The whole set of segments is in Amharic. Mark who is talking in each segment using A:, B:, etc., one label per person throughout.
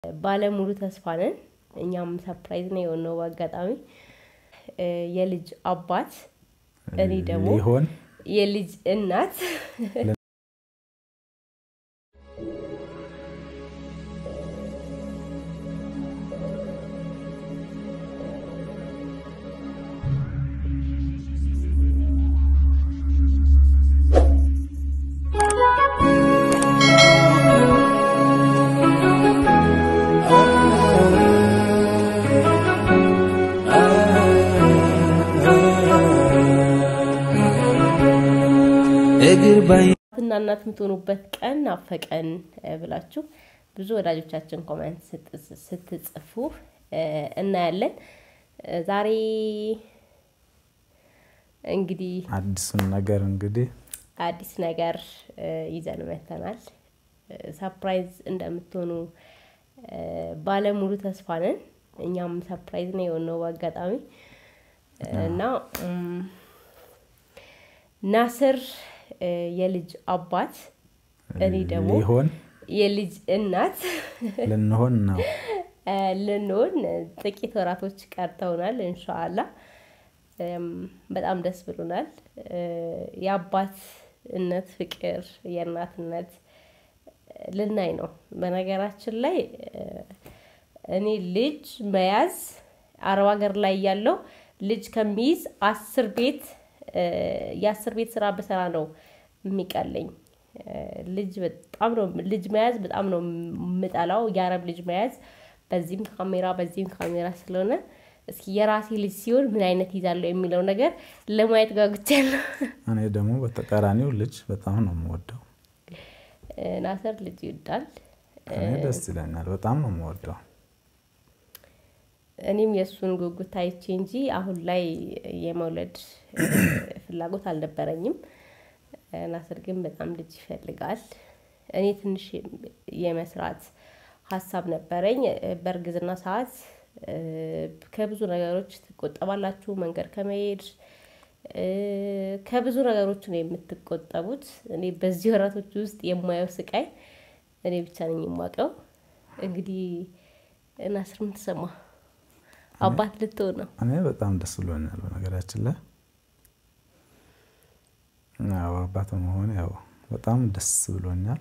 A: ባለሙሉ ተስፋ ነን። እኛም ሰርፕራይዝ ነው የሆነው በአጋጣሚ የልጅ አባት እኔ ደግሞ
B: ሊሆን
A: የልጅ እናት
B: እግር ባይ
A: እና እናት የምትሆኑበት ቀን ናፈቀን ብላችሁ ብዙ ወዳጆቻችን ኮመንት ስትጽፉ እናያለን። ዛሬ እንግዲህ
B: አዲሱን ነገር እንግዲህ
A: አዲስ ነገር ይዘን መተናል። ሰርፕራይዝ እንደምትሆኑ ባለሙሉ ተስፋ ነን። እኛም ሰርፕራይዝ ነው የሆነው በአጋጣሚ እና ናስር የልጅ አባት እኔ ደግሞ
B: ሊሆን
A: የልጅ እናት
B: ልንሆን ነው።
A: ልንሆን ጥቂት ወራቶች ቀርተውናል። እንሻአላ በጣም ደስ ብሎናል። የአባትነት ፍቅር የእናትነት ልናይ ነው። በነገራችን ላይ እኔ ልጅ መያዝ አረብ ሀገር ላይ ያለው ልጅ ከሚይዝ አስር ቤት የአስር ቤት ስራ በሰራ ነው የሚቀለኝ። ልጅ በጣም ነው ልጅ መያዝ በጣም ነው የምጠላው። የአረብ ልጅ መያዝ በዚህም ካሜራ በዚህም ካሜራ ስለሆነ እስኪ የራሴ ልጅ ሲሆን ምን አይነት ይዛለሁ የሚለው ነገር ለማየት ጓጉቻለሁ።
B: እኔ ደግሞ በተቃራኒው ልጅ በጣም ነው የምወደው።
A: ናሰር ልጅ ይወዳል።
B: እኔ ደስ ይለኛል። በጣም ነው የምወደው።
A: እኔም የእሱን ጉጉት አይቼ እንጂ አሁን ላይ የመውለድ ፍላጎት አልነበረኝም። ናስር ግን በጣም ልጅ ይፈልጋል። እኔ ትንሽ የመስራት ሀሳብ ነበረኝ። በእርግዝና ሰዓት ከብዙ ነገሮች ትቆጠባላችሁ። መንገድ ከመሄድ ከብዙ ነገሮች ነው የምትቆጠቡት። እኔ በዚህ ወራቶች ውስጥ የማየው ስቃይ እኔ ብቻ ነኝ የማውቀው። እንግዲህ ናስር ምን ተሰማ? አባት ልትሆን ነው።
B: እኔ በጣም ደስ ብሎኛል። በነገራችን ላይ ያው አባት መሆን ያው በጣም ደስ ብሎኛል።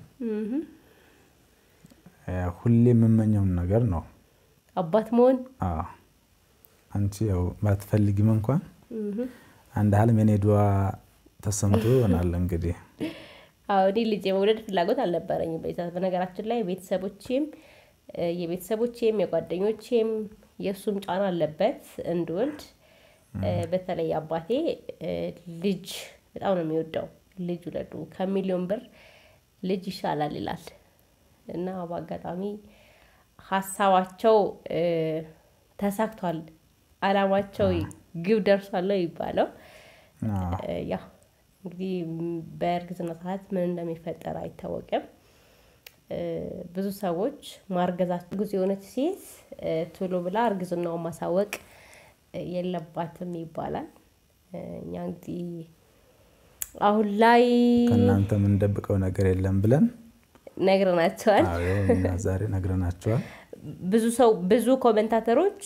B: ያው ሁሌ የምመኘውን ነገር ነው
A: አባት መሆን።
B: አዎ አንቺ ያው ባትፈልጊም እንኳን አንድ ህልም የኔ ዱዓ ተሰምቶ ይሆናል እንግዲህ
A: አዎ እኔ ልጅ የመውለድ ፍላጎት አልነበረኝም። በዛ በነገራችን ላይ ቤተሰቦቼም የቤተሰቦቼም የጓደኞቼም የእሱም ጫና አለበት እንድወልድ። በተለይ አባቴ ልጅ በጣም ነው የሚወደው። ልጅ ውለዱ ከሚሊዮን ብር ልጅ ይሻላል ይላል እና በአጋጣሚ ሀሳባቸው ተሳክቷል። አላማቸው ግብ ደርሷል ነው የሚባለው። ያው እንግዲህ በእርግዝና ሰዓት ምን እንደሚፈጠር አይታወቅም። ብዙ ሰዎች ማርገዛቸው ጊዜ የሆነች ሴት ቶሎ ብላ እርግዝናውን ማሳወቅ የለባትም ይባላል። እኛ እንግዲህ አሁን ላይ
B: ከእናንተ የምንደብቀው ነገር የለም ብለን
A: ነግረናቸዋል።
B: አዎ እኛ ዛሬ ነግረናቸዋል።
A: ብዙ ሰው ብዙ ኮመንታተሮች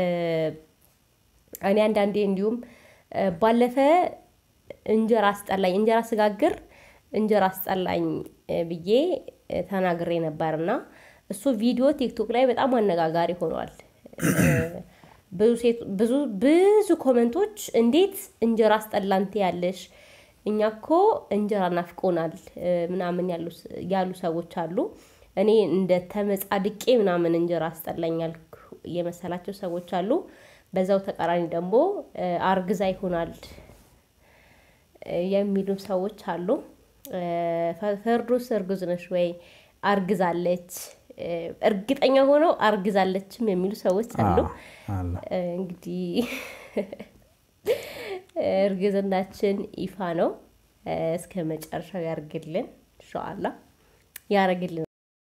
A: እኔ አንዳንዴ እንዲሁም ባለፈ እንጀራ አስጠላኝ እንጀራ ስጋግር እንጀራ አስጠላኝ ብዬ ተናግሬ ነበር እና እሱ ቪዲዮ ቲክቶክ ላይ በጣም አነጋጋሪ ሆኗል። ብዙ ብዙ ኮመንቶች እንዴት እንጀራ አስጠላንት ያለሽ እኛ እኮ እንጀራ ናፍቆናል ምናምን ያሉ ሰዎች አሉ። እኔ እንደ ተመጻድቄ ምናምን እንጀራ አስጠላኛል የመሰላቸው ሰዎች አሉ። በዛው ተቃራኒ ደግሞ አርግዛ ይሆናል የሚሉ ሰዎች አሉ። ፈርዶስ እርጉዝ ነሽ ወይ? አርግዛለች እርግጠኛ ሆነው አርግዛለችም የሚሉ ሰዎች አሉ። እንግዲህ እርግዝናችን ይፋ ነው። እስከ መጨረሻው ያርግልን ኢንሻአላህ ያረግልን።